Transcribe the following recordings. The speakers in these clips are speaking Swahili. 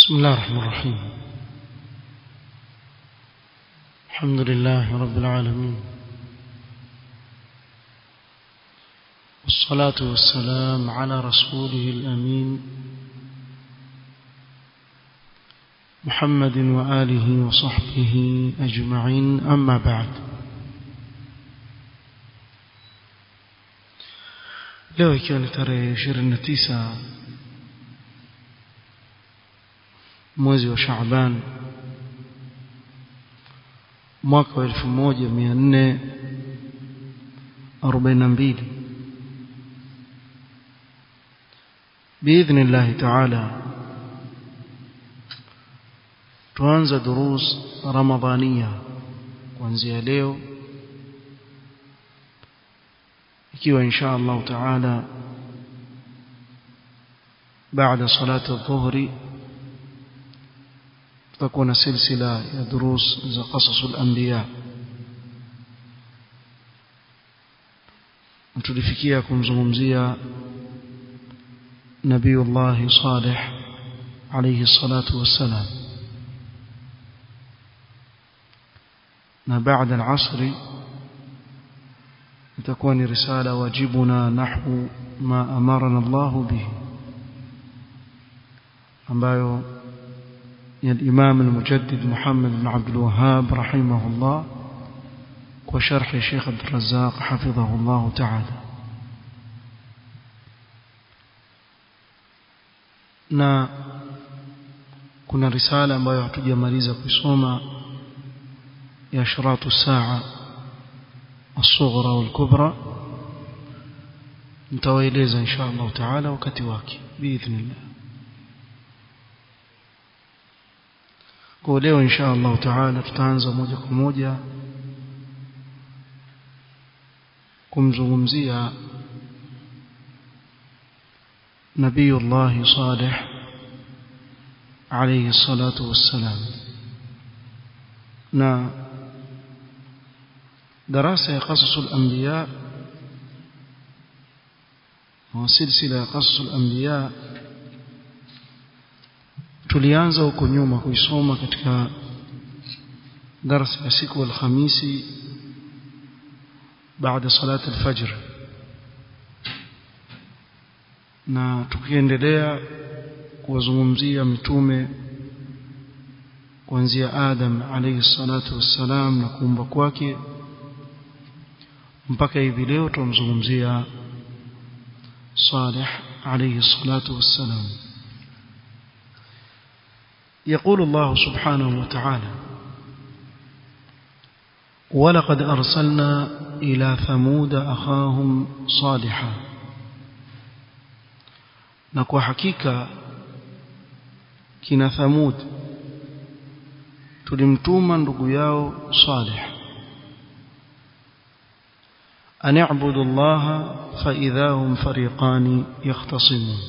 بسم الله الرحمن الرحيم الحمد لله رب العالمين والصلاة والسلام على رسوله الأمين محمد وآله وصحبه أجمعين أما بعد leo ikiwa ni tarehe 29 mwezi wa Shaaban mwaka wa 1442 باذن الله تعالى tuanza durus ramadhania kuanzia leo ikiwa insha Allah taala baada salati adh-dhuhri tutakuwa na silsila ya durus za qasasul anbiya tulifikia kumzungumzia nabiyullah salih alayhi salatu wassalam na baada al-asr itakuwa ni risala wajibuna nahwu ma amarana Allah bihi ambayo ya الإمام المجدد محمد بن عبد الوهاب رحمه الله وشرح الشيخ عبد الرزاق حفظه الله تعالى na kuna risala ambayo hatujamaliza kuisoma ya sharatu saa الصغرى والكبرى nitawaeleza insha Allah taala wakati wake biidhnillah kwa leo insha Allah taala tutaanza moja kwa moja kumzungumzia nabiyullah salih alayhi salatu wassalam na دراسة قصص الأنبياء وسلسلة قصص الأنبياء tulianza huko nyuma kuisoma katika darasa ya siku alhamisi baada salat alfajr na tukiendelea kuwazungumzia mitume kuanzia Adam alayhi salatu wassalam na kuumba kwake mpaka hivi leo tumzungumzia Salih alayhi salatu wassalam يقول الله سبحانه وتعالى ولقد أرسلنا إلى ثمود أخاهم صالحا نكو حقيقة كنا ثمود تلمتوما نقياو صالح أن اعبدوا الله فإذا هم فريقان يختصمون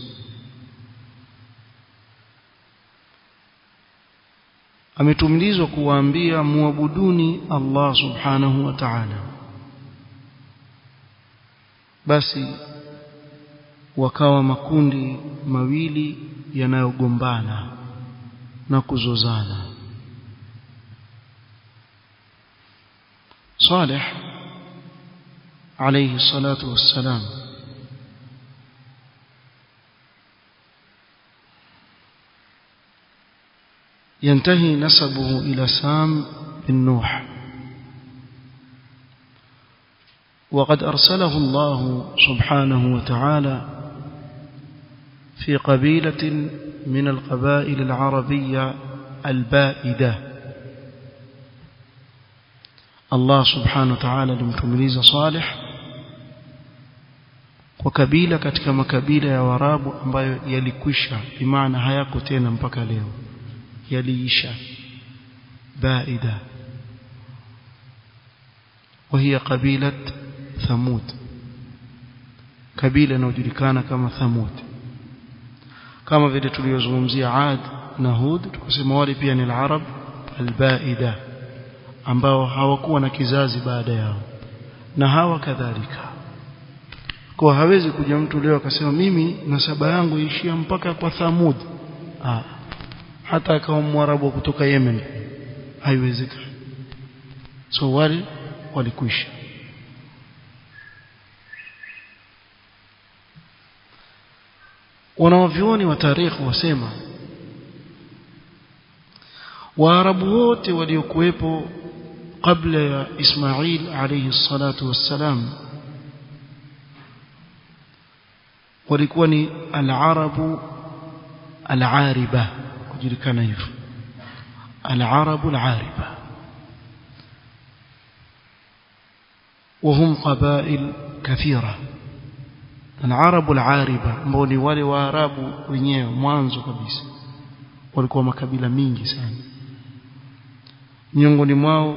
ametumilizwa kuwaambia muabuduni Allah subhanahu wa ta'ala basi wakawa makundi mawili yanayogombana na kuzozana Salih alayhi salatu wassalam ينتهي نسبه إلى سام بن نوح وقد أرسله الله سبحانه وتعالى في قبيلة من القبائل العربية البائدة الله سبحانه وتعالى لمتمليز صالح وكبيلة katika makabila ya warabu ambayo yalikwisha bimaana hayako tena mpaka leo yaliisha baida وهي قبيلة ثمود kabila inayojulikana kama Thamud kama vile tuliyozungumzia Ad na Hud tukasema wale pia ni al-Arab al-Baida ambao hawakuwa na kizazi baada yao na hawa kadhalika kwa hawezi kuja mtu leo akasema mimi nasaba yangu ishia mpaka kwa Thamud ah hata akawa mwarabu kutoka Yemen haiwezekani so wale walikwisha wanawavyuoni wa tarikhi wasema waarabu wote waliokuwepo kabla ya Ismail alayhi salatu wassalam walikuwa ni al-arabu al-ariba kujulikana hivyo al-arabu al-ariba وهم قبائل كثيرة العرب العاربة ambao ni wale waarabu wenyewe mwanzo kabisa walikuwa makabila mingi sana miongoni mwao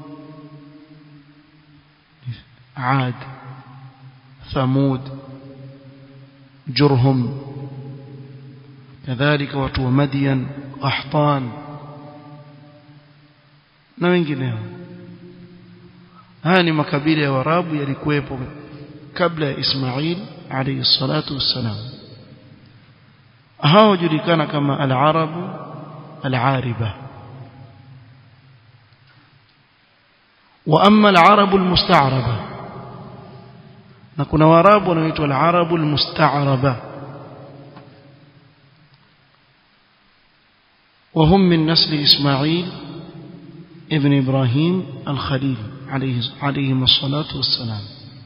Ad Thamud Jurhum kadhalika watu wa Madian Qahtan na wengineo haya ni makabila ya Waarabu yalikuwepo kabla ya Ismail alayhi salatu wassalam hao julikana kama al-arabu al-ariba wa amma al-arabu al-musta'raba na kuna waarabu wanaoitwa al-arabu al-musta'raba وهم من نسل إسماعيل ابن إبراهيم الخليل عليه عليهم الصلاة والسلام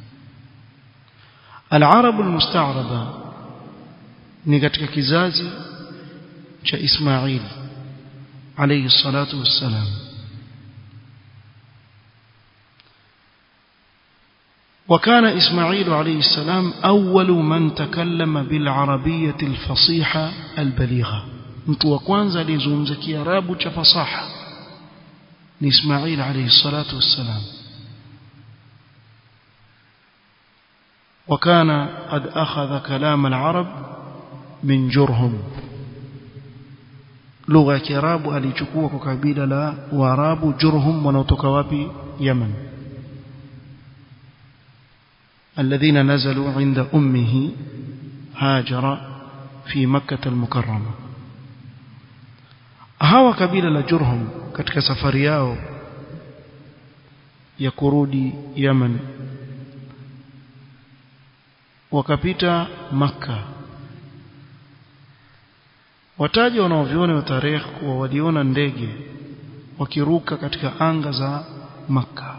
العرب المستعربة ni katika kizazi cha Ismail alayhi salatu wassalam وكان إسماعيل عليه السلام أول من تكلم بالعربية الفصيحة البليغة mtu wa kwanza aliyezungumza kiarabu cha fasaha ni Ismail alayhi salatu wassalam وكان قد أخذ كلام العرب من جرهم lugha ya kiarabu alichukua kwa kabila la waarabu jurhum wanaotoka wapi yaman alladhina nazalu inda ummihi hajara fi makkah almukarrama hawa kabila la jurhum katika safari yao ya kurudi yaman wakapita makka wataja wanaoviona wa tarehe kuwa waliona ndege wakiruka katika anga za makka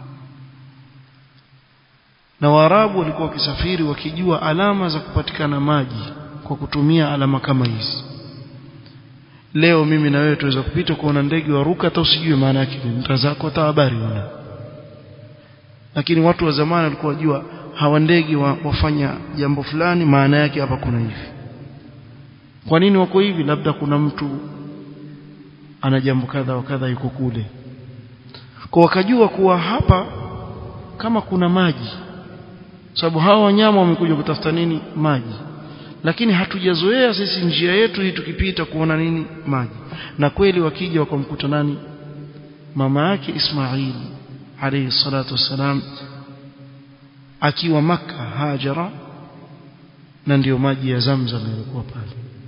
na waarabu walikuwa wakisafiri wakijua alama za kupatikana maji kwa kutumia alama kama hizi leo mimi na wewe tuweza kupita kuona ndege waruka hata usijue maana yake nta zako hata habari una lakini watu wa zamani walikuwa wajua hawa ndege wa, wafanya jambo fulani maana yake hapa kuna hivi kwa nini wako hivi labda kuna mtu ana jambo kadha wa kadha yuko kule kwa wakajua kuwa hapa kama kuna maji sababu hawa wanyama wamekuja kutafuta nini maji lakini hatujazoea sisi njia yetu hii tukipita kuona nini maji na kweli wakija wakamkuta nani mama yake Ismail alayhi salatu wassalam akiwa maka Hajara na ndiyo maji ya Zamzam yalikuwa pale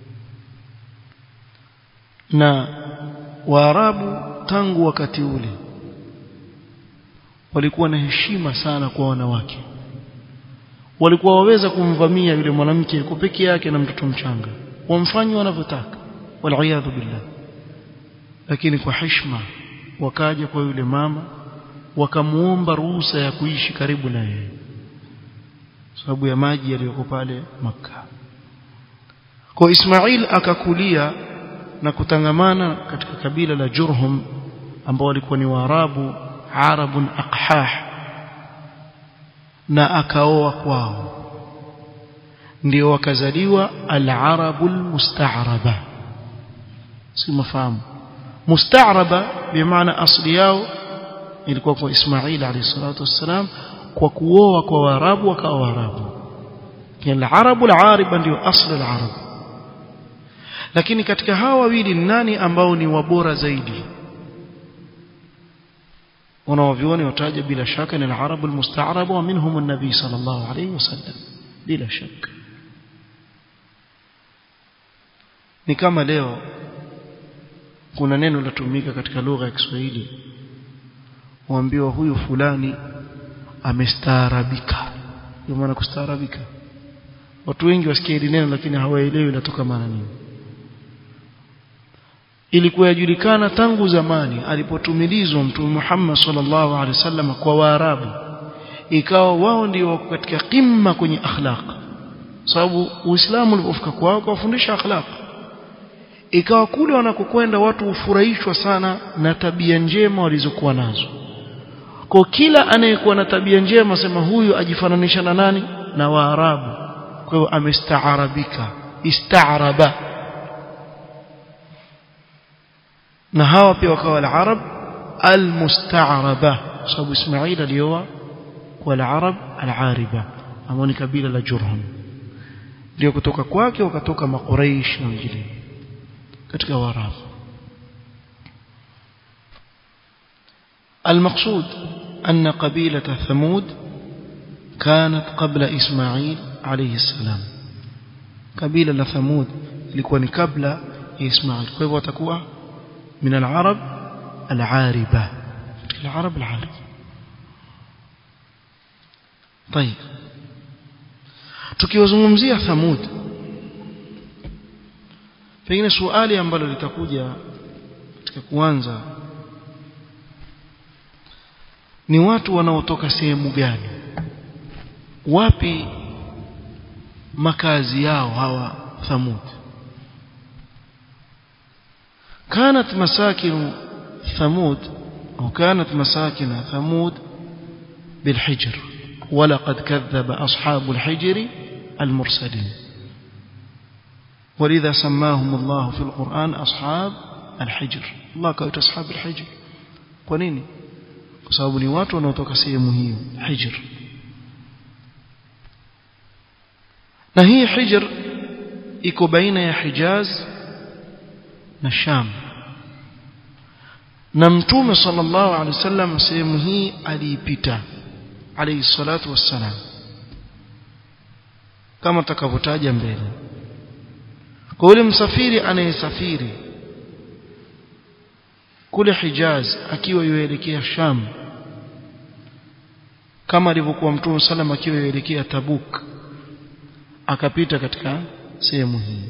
na Waarabu tangu wakati ule walikuwa na heshima sana kwa wanawake walikuwa waweza kumvamia yule mwanamke yuko peke yake na mtoto mchanga wamfanye wanavyotaka waliyadhu billah lakini kwa heshima wakaja kwa yule mama wakamuomba ruhusa ya kuishi karibu na yeye sababu ya maji yaliyoko pale maka kwa Ismail akakulia na kutangamana katika kabila la Jurhum ambao walikuwa ni Waarabu Arabun aqhah na akaoa kwao ndio wakazaliwa al-arabul musta'raba si mafahamu musta'raba bimaana asli yao ilikuwa kwa Ismail alayhi salatu wassalam kwa kuoa kwa Waarabu wakawa Waarabu yani al-arabu al-ariba ndio asli al-arab lakini katika hawa wawili nani ambao ni wabora zaidi wanaovioni wataja bila shaka ni al-arabu al-musta'raba wa minhum an-nabi sallallahu alayhi wasallam bila shaka ni kama leo kuna neno latumika katika lugha ya Kiswahili waambiwa huyu fulani amestaarabika ndio maana kustaarabika watu wengi wasikia hili neno lakini hawaelewi linatoka maana nini ilikuwa yajulikana tangu zamani alipotumilizwa mtume Muhammad sallallahu alaihi wasallam kwa Waarabu ikawa wao ndio wako katika kimma kwenye akhlaq sababu Uislamu ulipofika kwao kuwafundisha akhlaq ikawa kule wanakokwenda watu hufurahishwa sana na tabia njema walizokuwa nazo kwa kila anayekuwa na tabia njema sema huyu ajifananisha na nani na Waarabu kwa hiyo amestaarabika istaaraba na hawa pia wakawa al-arab al-musta'raba sababu Ismail alioa kwa al-arab al-ariba ambao ni kabila la Jurhum ndio kutoka kwake wakatoka makuraish na wengine katika Waarabu المقصود أن قبيلة ثمود كانت قبل إسماعيل عليه السلام قبيلة ثمود لكون قبل إسماعيل كيف وتكوى من العرب العاربة العرب العاربة طيب tukiwazungumzia thamud pengine swali ambalo litakuja katika kuanza ni watu wanaotoka sehemu gani wapi makazi yao hawa thamud كانت مساكن ثمود أو كانت مساكن ثمود بالحجر ولقد كذب أصحاب الحجر المرسلين ولذا سماهم الله في القرآن أصحاب الحجر الله كويت أصحاب الحجر ونيني sababu ni watu wanaotoka sehemu hiyo hijr na hii hijr iko baina ya Hijaz na Sham na mtume sallallahu alaihi wasallam sehemu hii aliipita alayhi salatu wassalam kama takavyotaja mbele kwa yule msafiri anayesafiri kule Hijaz akiwa yuelekea Sham kama alivyokuwa Mtume sallam akiwa yuelekea Tabuk akapita katika sehemu hii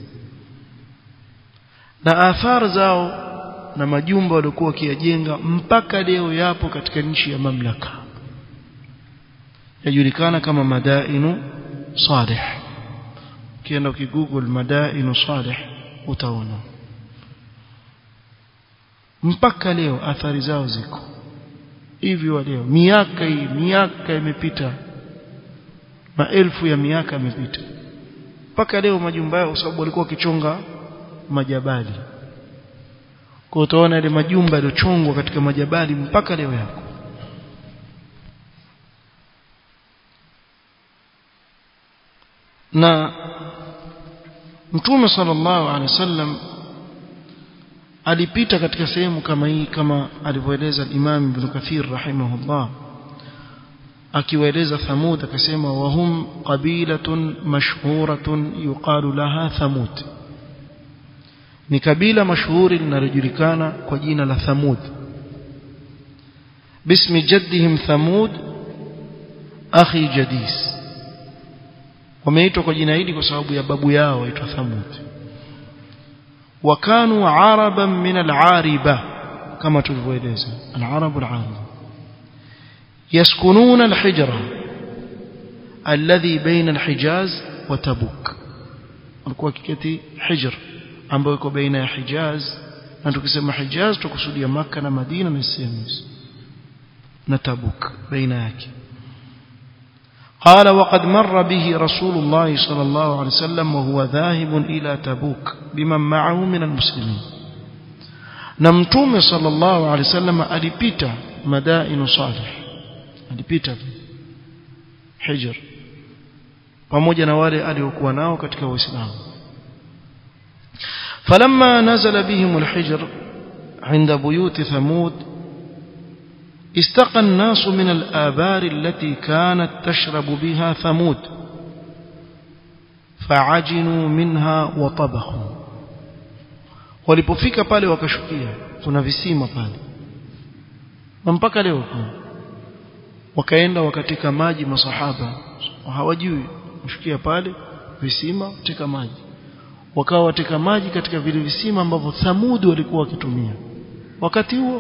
na athari zao na majumba waliokuwa wakiyajenga mpaka leo yapo katika nchi ya mamlaka yajulikana kama madainu salih ukienda ukigoogle madainu salih utaona mpaka leo athari zao ziko hivyo leo miaka hii miaka imepita maelfu ya miaka imepita mpaka leo majumba yao sababu walikuwa wakichonga majabali kwa utaona ile majumba yaliyochongwa katika majabali mpaka leo yako na mtume sallallahu alaihi wasallam alipita katika sehemu kama hii kama alivyoeleza Imam Ibn Kathir rahimahullah akiwaeleza Thamud akasema wahum qabilatun mashhuratun yuqalu laha Thamud ni kabila mashuhuri linalojulikana kwa jina la Thamud bismi jaddihim Thamud akhi Jadis wameitwa kwa jina hili kwa sababu ya babu yao waitwa Thamud وكانوا عربا من العاربة كما تلفويلeza العرب العاربة يسكنون الحجرة الذي بين الحجاز وتبوك walikuwa kiketi hijr ambayo iko baina ya Hijaz na tukisema Hijaz tukusudia maka na Madina na sehemu na Tabuk baina yake قال وقد مر به رسول الله صلى الله عليه وسلم وهو ذاهب إلى تبوك بمن معه من المسلمين نمتوم صلى الله عليه وسلم ألبيت مدائن صالح ألبيت حجر pamoja na wale aliokuwa nao katika Uislamu فلما نزل بهم الحجر عند بيوت ثمود استقى الناس من الآبار التي كانت تشرب بها ثمود فعجنوا منها وطبخوا walipofika pale wakashukia kuna visima pale na mpaka leo kuna wakaenda wakateka maji masahaba hawajui kushukia pale visima teka maji wakawa wateka maji katika vile visima ambavyo Thamudi walikuwa wakitumia wakati huo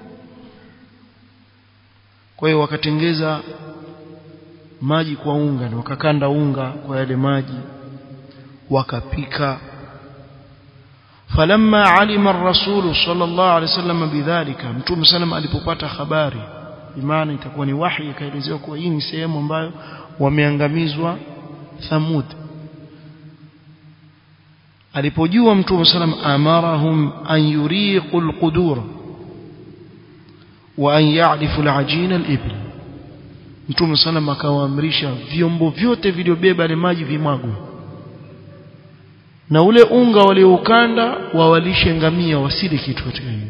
kwa hiyo wakatengeza maji kwa unga na wakakanda unga kwa yale maji wakapika falamma alima ar-rasul sallallahu alaihi wasallam bidhalika mtume sallam alipopata habari imani itakuwa ni wahi ikaelezewa kuwa hii ni sehemu ambayo wameangamizwa Thamud alipojua mtume sallam amarahum an yuriqu al-qudur wa an ya'rifu al-ajina al-ibl mtume sallam akawaamrisha vyombo vyote viliobeba ile maji vimwagwe na ule unga walioukanda wawalishe ngamia wasile kitu katika hiyo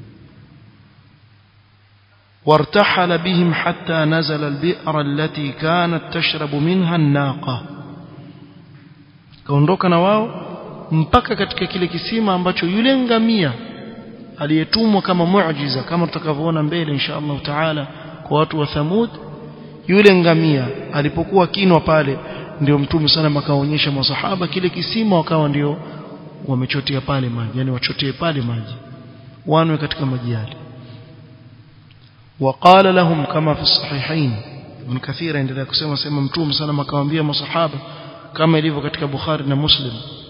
وارتحل بهم حتى نزل البئر التي كانت تشرب منها الناقة kaondoka na wao mpaka katika kile kisima ambacho yule ngamia aliyetumwa kama muujiza kama tutakavyoona mbele insha Allah taala kwa watu wa Thamud yule ngamia alipokuwa kinwa pale ndio mtume sana akaonyesha masahaba kile kisima wakawa ndio wamechotea pale maji yani wachotee pale maji wanwe katika maji yale وقال لهم كما في الصحيحين ابن كثير endelea kusema sema mtume sana akawaambia masahaba kama ilivyo katika Bukhari na Muslim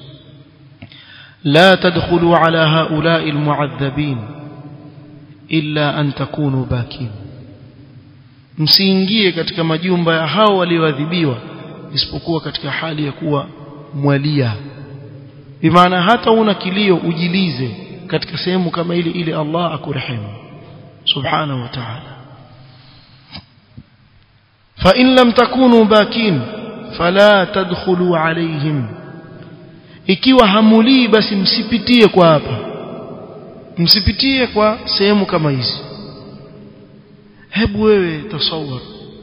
لا تدخلوا على هؤلاء المعذبين إلا أن تكونوا باكين msiingie katika majumba ya hao walioadhibiwa isipokuwa katika hali ya kuwa mwalia bimaana hata una kilio ujilize katika sehemu kama ile ile Allah akurehemu subhanahu wa ta'ala fa in lam takunu bakin fala tadkhulu alaihim ikiwa hamulii basi msipitie kwa hapa msipitie kwa sehemu kama hizi hebu wewe tasawwar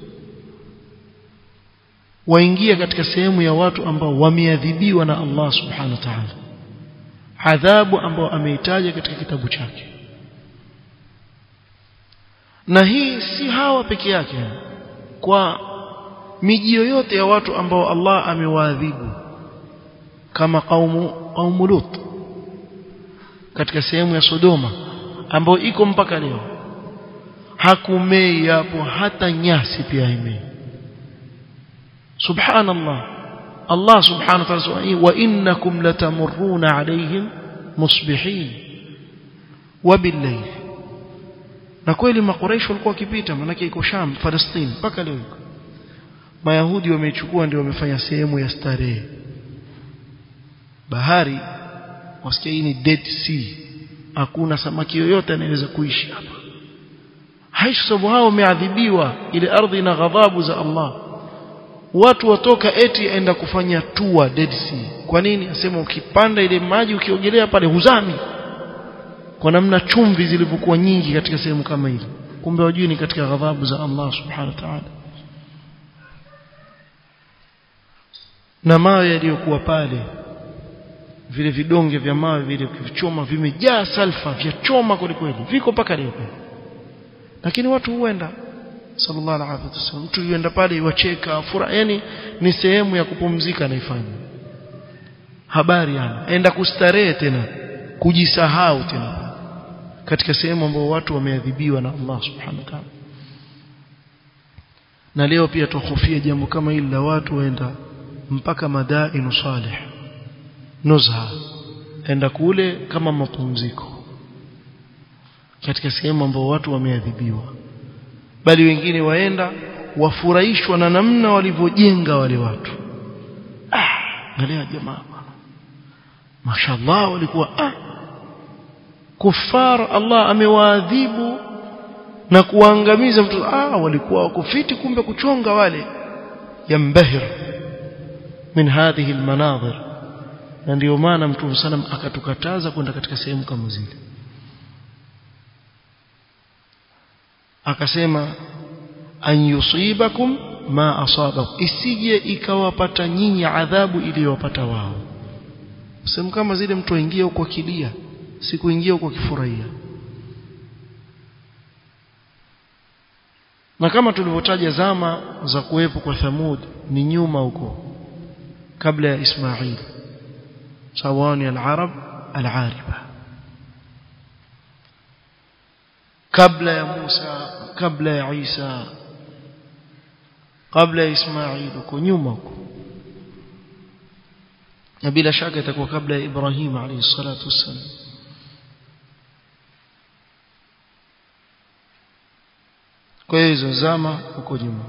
waingia katika sehemu ya watu ambao wameadhibiwa na Allah subhanahu wa ta'ala adhabu ambao ameitaja katika kitabu chake na hii si hawa peke yake kwa miji yoyote ya watu ambao Allah amewaadhibu kama kaumu kaumu Lut katika sehemu ya Sodoma ambayo iko mpaka leo hakumei hapo hata nyasi pia imei subhanallah Allah subhanahu wa ta'ala wa innakum latamurruna alayhim musbihin wa billayl na kweli makuraish walikuwa wakipita manake iko Sham Palestine mpaka leo iko Mayahudi wameichukua ndio wamefanya sehemu ya starehe bahari wasikia hii ni Dead Sea hakuna samaki yoyote anayeweza kuishi hapa haishi sababu hao wameadhibiwa ile ardhi na ghadhabu za Allah watu watoka eti enda kufanya tour Dead Sea kwa nini asema ukipanda ile maji ukiogelea pale huzami kwa namna chumvi zilivyokuwa nyingi katika sehemu kama ile kumbe wajui ni katika ghadhabu za Allah subhanahu wa ta'ala na mawe yaliyokuwa pale vile vidonge vya mawe vile vichoma vimejaa salfa vya choma kweli viko mpaka leo lakini watu huenda sallallahu alaihi wasallam mtu yuenda pale iwacheka furaha yani ni sehemu ya kupumzika naifanya habari yana enda kustarehe tena kujisahau tena katika sehemu ambayo watu wameadhibiwa na Allah subhanahu wa ta'ala na leo pia tuhofia jambo kama hili la watu waenda mpaka madainu salih nuzha enda kule kama mapumziko katika sehemu ambayo watu wameadhibiwa bali wengine waenda wafurahishwa na namna walivyojenga wale watu ah angalia jamaa bwana mashallah walikuwa ah kufar Allah amewaadhibu na kuwaangamiza mtu ah walikuwa wako fiti kumbe kuchonga wale yambahir min hadhihi almanadhir na ndio maana mtume sallam akatukataza kwenda katika sehemu kama zile akasema an yusibakum ma asabakum isije ikawapata nyinyi adhabu iliyowapata wao sehemu kama zile mtu aingie huko kilia sikuingia huko kifurahia na kama tulivyotaja zama za kuwepo kwa Thamud ni nyuma huko kabla ya Ismail sawani al-arab al-ariba kabla ya Musa kabla ya Isa kabla ya Ismail huko nyuma huko na bila shaka itakuwa kabla ya Ibrahim alayhi salatu wassalam kwa hiyo hizo zama huko nyuma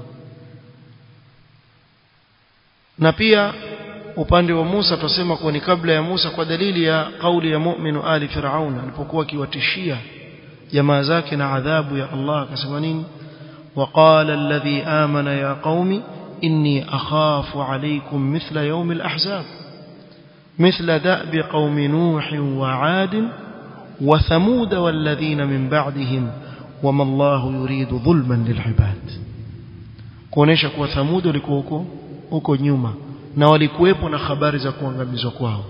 na pia upande wa Musa tutasema kuwa ni kabla ya Musa kwa dalili ya kauli ya mu'minu ali Firaun alipokuwa akiwatishia jamaa zake na adhabu ya Allah akasema nini وقال الذي آمن يا قوم إني أخاف عليكم مثل يوم الأحزاب مثل دأب قوم نوح وعاد وثمود والذين من بعدهم وما الله يريد ظلما للعباد kuonesha kuwa thamud walikuwa huko huko nyuma na walikuwepo na habari za kuangamizwa kwao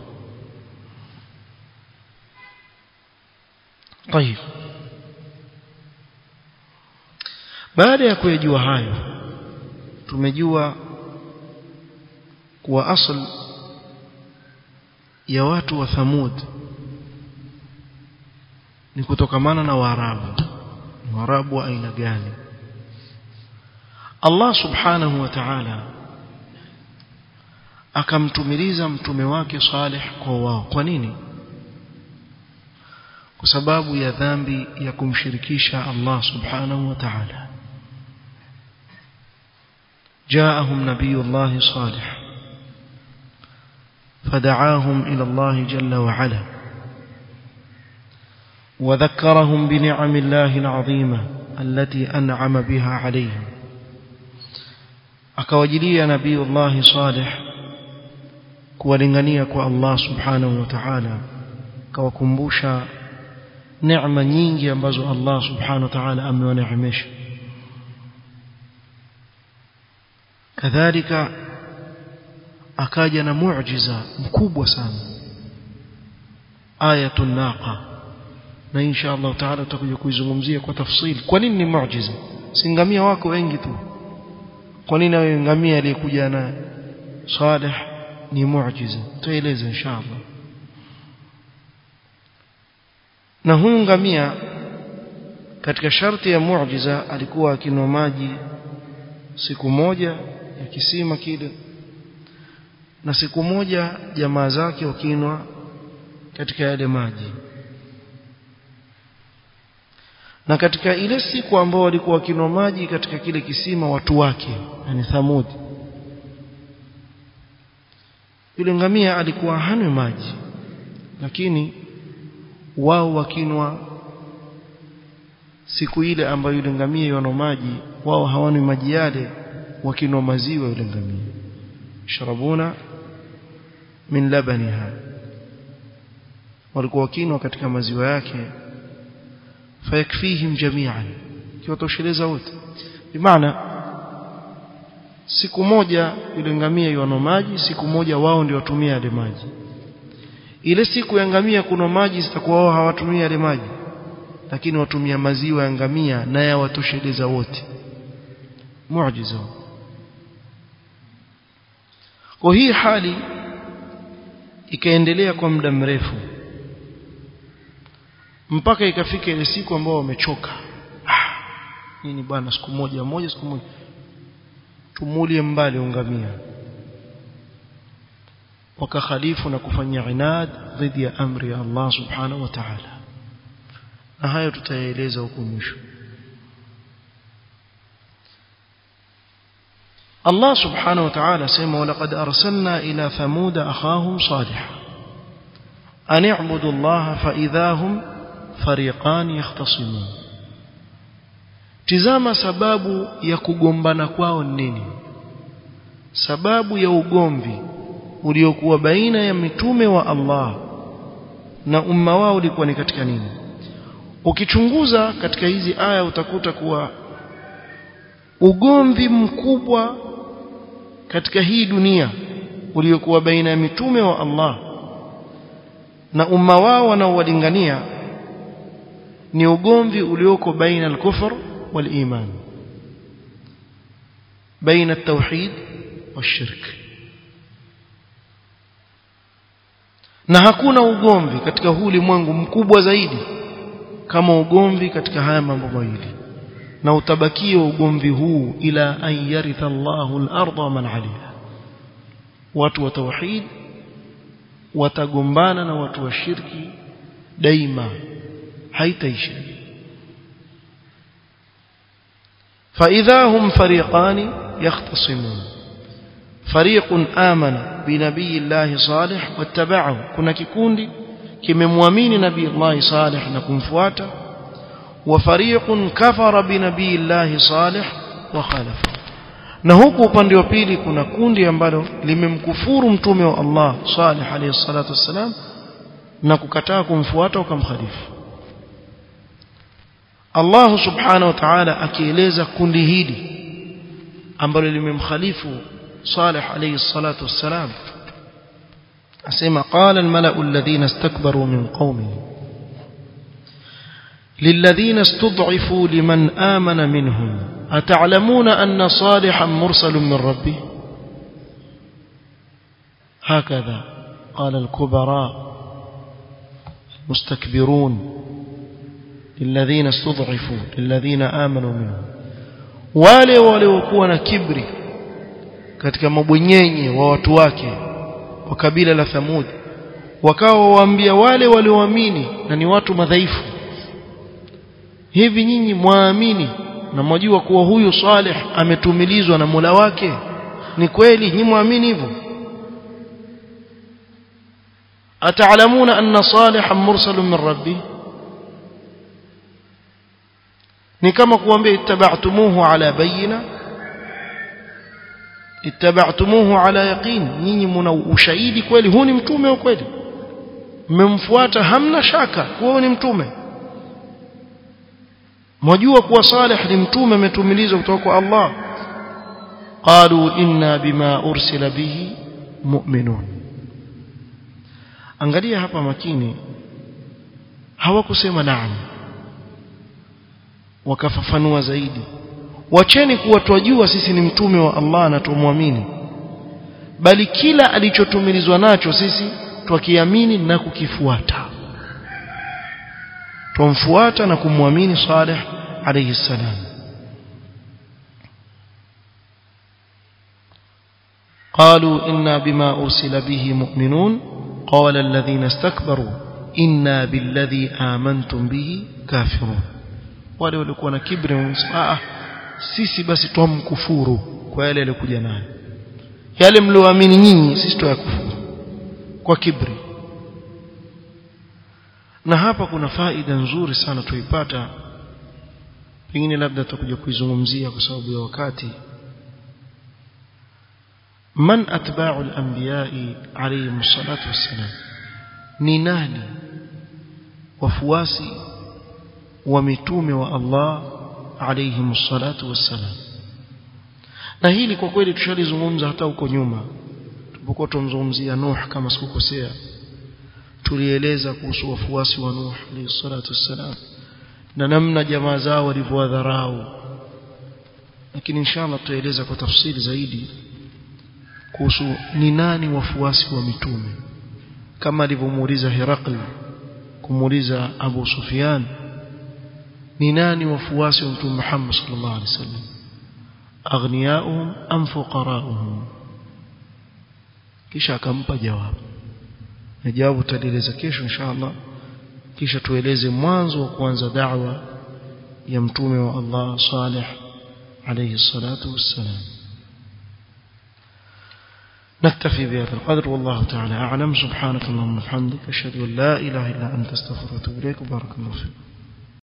طيب baada ya kuyajua hayo tumejua kuwa asl ya watu wa Thamud ni kutokamana na Waarabu Waarabu wa aina gani Allah subhanahu wa ta'ala akamtumiliza mtume wake Saleh kwa wao kwa nini kwa sababu ya dhambi ya kumshirikisha Allah subhanahu wa ta'ala جاءهم نبي الله صالح فدعاهم إلى الله جل وعلا وذكرهم بنعم الله العظيمة التي أنعم بها عليهم akawajilia nabii Allah Salih kuwalingania kwa Allah subhanahu wa ta'ala akawakumbusha neema nyingi ambazo Allah subhanahu wa ta'ala amewaneemesha kadhalika akaja na muujiza mkubwa sana ayatun naqa na insha Allah taala tutakuja kuizungumzia kwa tafsili kwa nini ni muujiza singamia wako wengi tu kwa nini wewe ngamia aliyekuja na Saleh ni muujiza tueleze insha Allah na huyu ngamia katika sharti ya muujiza alikuwa akinwa maji siku moja ya kisima kile na siku moja jamaa zake wakinwa katika yale maji na katika ile siku ambao walikuwa wakinwa maji katika kile kisima watu wake yani Thamud yule ngamia alikuwa hanwi maji lakini wao wakinwa siku ile ambayo yule ngamia yana maji wao hawani maji yale wakinwa maziwa yule ngamia sharabuna min labaniha walikuwa wakinwa katika maziwa yake fayakfihim jami'an kiwatosheleza wote bimaana siku moja yule ngamia yana maji siku moja wao ndio watumia yale maji ile siku ya ngamia kuna maji zitakuwa wao hawatumia yale maji lakini watumia maziwa ya ngamia na yawatosheleza wote muujiza kwa hii hali ikaendelea kwa muda mrefu mpaka ikafika ile siku ambao wamechoka ah, nini bwana siku moja moja siku moja tumulie mbali ungamia wakakhalifu na kufanya inad dhidi ya amri ya Allah subhanahu wa ta'ala na hayo tutayaeleza huko mwisho Allah subhanahu wa ta'ala sema walaqad arsalna ila thamud akhahum salih an i'budu Allah fa idahum fariqan yahtasimun tizama sababu ya kugombana kwao nini sababu ya ugomvi uliokuwa baina ya mitume wa Allah na umma wao ulikuwa ni katika nini ukichunguza katika hizi aya utakuta kuwa ugomvi mkubwa katika hii dunia uliokuwa baina ya mitume wa Allah na umma wao wanaowalingania ni ugomvi ulioko baina al-kufr wal-iman baina at-tauhid wash-shirk na hakuna ugomvi katika huu ulimwengu mkubwa zaidi kama ugomvi katika haya mambo mawili na utabakia ugomvi huu ila an yaritha Allahu al-ardha wa man 'alayha watu wa tauhid watagombana na watu wa shirki daima haitaisha فإذا هم فريقان يختصمون فريق آمن بنبي الله صالح واتبعه كنا كikundi kimemwamini nabii Allah Salih na kumfuata wa fariqun kafara bi nabii Allah Salih wa khalafa na huku upande wa pili kuna kundi ambalo limemkufuru mtume wa Allah Salih alayhi salatu wassalam na kukataa kumfuata ukamkhalifu Allah subhanahu wa ta'ala akieleza kundi hili ambalo limemkhalifu Salih alayhi salatu wassalam asema qala almala'u alladhina istakbaru min qaumihi للذين استضعفوا لمن آمن منهم أتعلمون أن صالحا مرسل من ربه هكذا قال الكبراء مستكبرون للذين استضعفوا للذين آمنوا منهم wale waliokuwa na kibri katika mabwenyenye wa watu wake wa kabila la Thamud wakawa waambia wale walioamini na ni watu madhaifu hivi nyinyi mwaamini na mwajua kuwa huyu Saleh ametumilizwa na Mola wake ni kweli nyinyi muamini hivyo ataalamuna anna salihan mursalun min rabbi ni kama kuambia ittaba'tumuhu ala bayina ittaba'tumuhu ala yaqin nyinyi mna ushahidi kweli huu ni mtume wa kweli mmemfuata hamna shaka kuwa ni mtume mwajua kuwa Saleh ni mtume ametumilizwa kutoka kwa Allah qalu inna bima ursila bihi mu'minun angalia hapa makini hawakusema naam wakafafanua zaidi wacheni kuwa twajua sisi ni mtume wa Allah na tumwamini bali kila alichotumilizwa nacho sisi twakiamini na kukifuata tumfuata na kumwamini Saleh alayhi salam قالوا إنا بما أرسل به مؤمنون قال الذين استكبروا إنا بالذي آمنتم به كافرون wale walikuwa na kibri ah sisi basi twamkufuru kwa yale yalikuja nayo yale mlioamini nyinyi sisi tuyakufuru kwa kibri na hapa kuna faida nzuri sana tuipata pengine labda tutakuja kuizungumzia kwa sababu ya wakati man atba'u al-anbiya'i alayhim salatu wassalam ni nani wafuasi wa mitume wa Allah alayhim salatu wassalam na hili kwa kweli tushalizungumza hata huko nyuma tulipokuwa tumzungumzia Nuh kama sikukosea tulieleza kuhusu wafuasi wa Nuh alayhi salatu wassalam na namna jamaa zao walivyowadharau lakini inshallah tutaeleza kwa tafsiri zaidi kuhusu ni nani wafuasi wa mitume kama alivyomuuliza Herakli kumuuliza Abu Sufyan ni nani wafuasi wa mtume Muhammad sallallahu alaihi wasallam aghniyauhum am fuqarauhum kisha akampa jawabu na jawabu tutaeleza kesho inshallah kisha tueleze mwanzo wa kuanza da'wa ya mtume wa Allah Salih alayhi salatu wassalam نكتفي بهذا القدر والله تعالى أعلم سبحانك اللهم وبحمدك أشهد أن لا إله إلا أنت استغفرك وأتوب إليك وبارك الله فيك